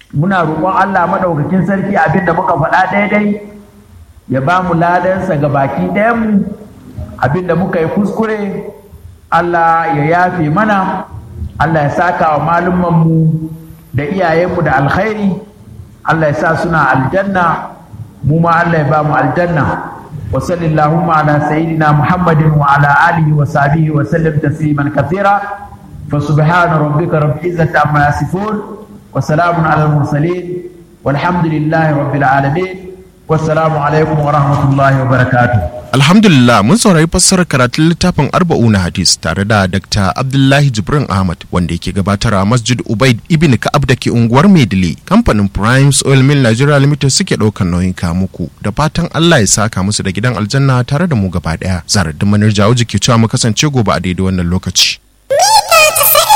muna roƙon Allah maɗaukakin sarki abin da muka faɗa daidai ya ba mu ladansa ga baki ɗayanmu abin da muka yi kuskure Allah ya yafe mana Allah ya saka wa malumanmu da iyayenmu da alkhairi Allah ya sa suna aljanna mu ma Allah ya ba mu aljanna wa sallallahu ala sayyidina Muhammadin wa ala alihi wa sahbihi wa sallam tasliman kathira fa subhana rabbika rabbil izzati amma yasifun wa salamun ala al mursalin walhamdulillahi rabbil alamin wassalamu alaikum wa rahmatullahi wa barakatuh Alhamdulillah mun saurari fassarar karatun littafin Arba'una Hadis tare da Dr. Abdullahi Jibrin Ahmad wanda yake gabatar a Masjid Ubaid Ibn Ka'ab da ke unguwar Maidile. Kamfanin Primes Oil Mill Nigeria Limited suke ɗaukar nauyin muku da fatan Allah ya saka musu da gidan aljanna tare da mu gaba ɗaya. Zarar da manar jawo ke cewa mu kasance gobe a daidai wannan lokaci.